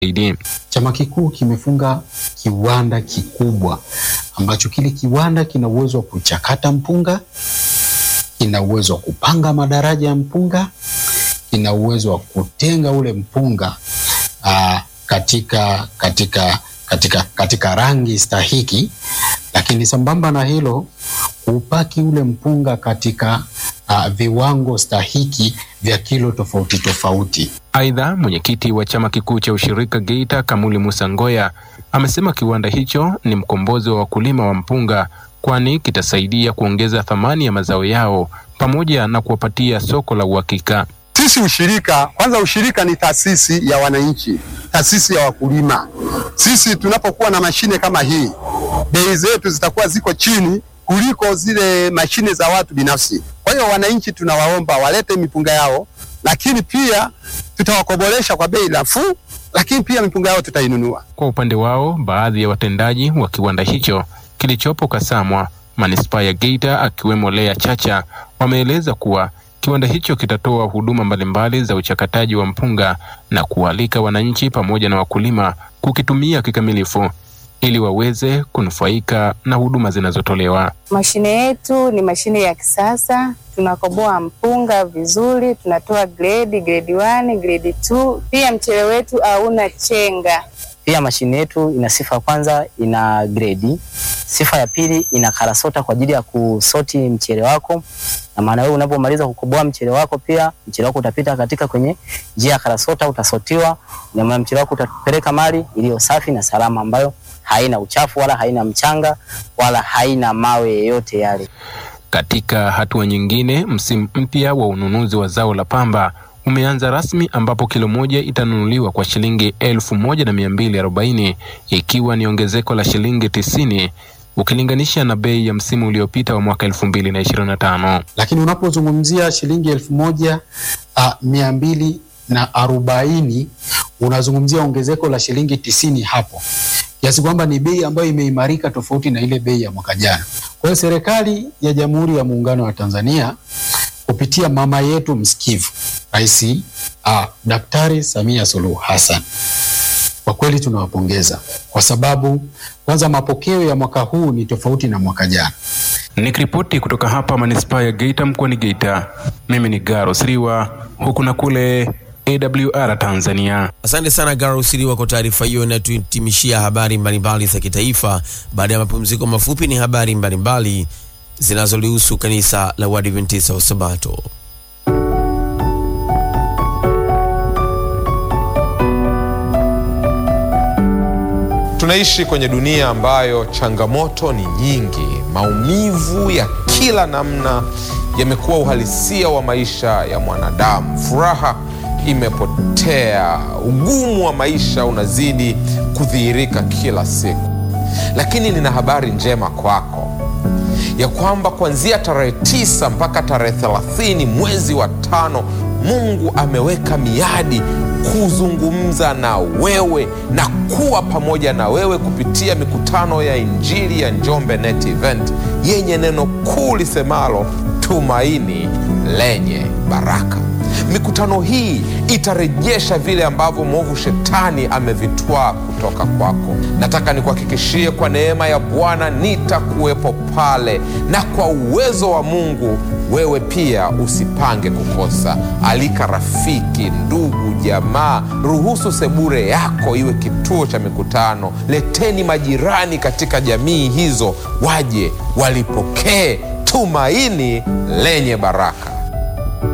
zaidi. Chama kikuu kimefunga kiwanda kikubwa ambacho kile kiwanda kina uwezo wa kuchakata mpunga, kina uwezo wa kupanga madaraja ya mpunga, kina uwezo wa kutenga ule mpunga aa, katika, katika, katika, katika rangi stahiki, lakini sambamba na hilo kupaki ule mpunga katika uh, viwango stahiki vya kilo tofauti tofauti. Aidha, mwenyekiti wa chama kikuu cha ushirika Geita Kamuli Musa Ngoya amesema kiwanda hicho ni mkombozi wa wakulima wa mpunga, kwani kitasaidia kuongeza thamani ya mazao yao pamoja na kuwapatia soko la uhakika. Sisi ushirika, kwanza ushirika ni taasisi ya wananchi, taasisi ya wakulima. Sisi tunapokuwa na mashine kama hii, bei zetu zitakuwa ziko chini kuliko zile mashine za watu binafsi. Kwa hiyo wananchi tunawaomba walete mipunga yao, lakini pia tutawakobolesha kwa bei nafuu, lakini pia mipunga yao tutainunua. Kwa upande wao, baadhi ya watendaji wa kiwanda hicho kilichopo Kasamwa, manispaa ya Geita, akiwemo Lea Chacha, wameeleza kuwa kiwanda hicho kitatoa huduma mbalimbali za uchakataji wa mpunga na kualika wananchi pamoja na wakulima kukitumia kikamilifu ili waweze kunufaika na huduma zinazotolewa. Mashine yetu ni mashine ya kisasa, tunakoboa mpunga vizuri, tunatoa grade grade 1, grade 2. Pia mchele wetu hauna chenga. Pia mashine yetu ina sifa ya kwanza, ina gredi. Sifa ya pili, ina karasota kwa ajili ya kusoti mchele wako, na maana wewe unapomaliza kukoboa mchele wako, pia mchele wako utapita katika kwenye njia ya karasota, utasotiwa, na maana mchele wako utapeleka mali iliyo safi na salama, ambayo haina uchafu wala haina mchanga wala haina mawe yoyote yale. Katika hatua nyingine, msimu mpya wa ununuzi wa zao la pamba umeanza rasmi ambapo kilo moja itanunuliwa kwa shilingi elfu moja na mia mbili arobaini ikiwa ni ongezeko la shilingi tisini ukilinganisha na bei ya msimu uliopita wa mwaka elfu mbili na ishirini na tano. Lakini unapozungumzia shilingi elfu moja uh, mia mbili na arobaini unazungumzia ongezeko la shilingi tisini hapo, kiasi kwamba ni bei ambayo imeimarika tofauti na ile bei ya mwaka jana. Kwa hiyo serikali ya Jamhuri ya Muungano wa Tanzania kupitia mama yetu msikivu Rais uh, Daktari Samia Suluhu Hassan, kwa kweli tunawapongeza kwa sababu kwanza mapokeo ya mwaka huu ni tofauti na mwaka jana. Nikiripoti kutoka hapa manispaa ya Geita mkoani Geita, mimi ni Garo Siriwa huku na kule AWR Tanzania. Asante sana Garo Siriwa kwa taarifa hiyo inayotuhitimishia habari mbalimbali za kitaifa. Baada ya mapumziko mafupi, ni habari mbalimbali zinazolihusu kanisa la Waadventista wa Sabato. Tunaishi kwenye dunia ambayo changamoto ni nyingi. Maumivu ya kila namna yamekuwa uhalisia wa maisha ya mwanadamu. Furaha imepotea, ugumu wa maisha unazidi kudhihirika kila siku. Lakini nina habari njema kwako ya kwamba kuanzia tarehe tisa mpaka tarehe thelathini mwezi wa tano Mungu ameweka miadi kuzungumza na wewe na kuwa pamoja na wewe kupitia mikutano ya Injili ya Njombe Net Event yenye neno kuu lisemalo tumaini lenye baraka. Mikutano hii itarejesha vile ambavyo mwovu shetani amevitwaa kutoka kwako. Nataka nikuhakikishie kwa neema ya Bwana nitakuwepo pale, na kwa uwezo wa Mungu wewe pia usipange kukosa. Alika rafiki, ndugu, jamaa, ruhusu sebure yako iwe kituo cha mikutano. Leteni majirani katika jamii hizo, waje walipokee tumaini lenye baraka.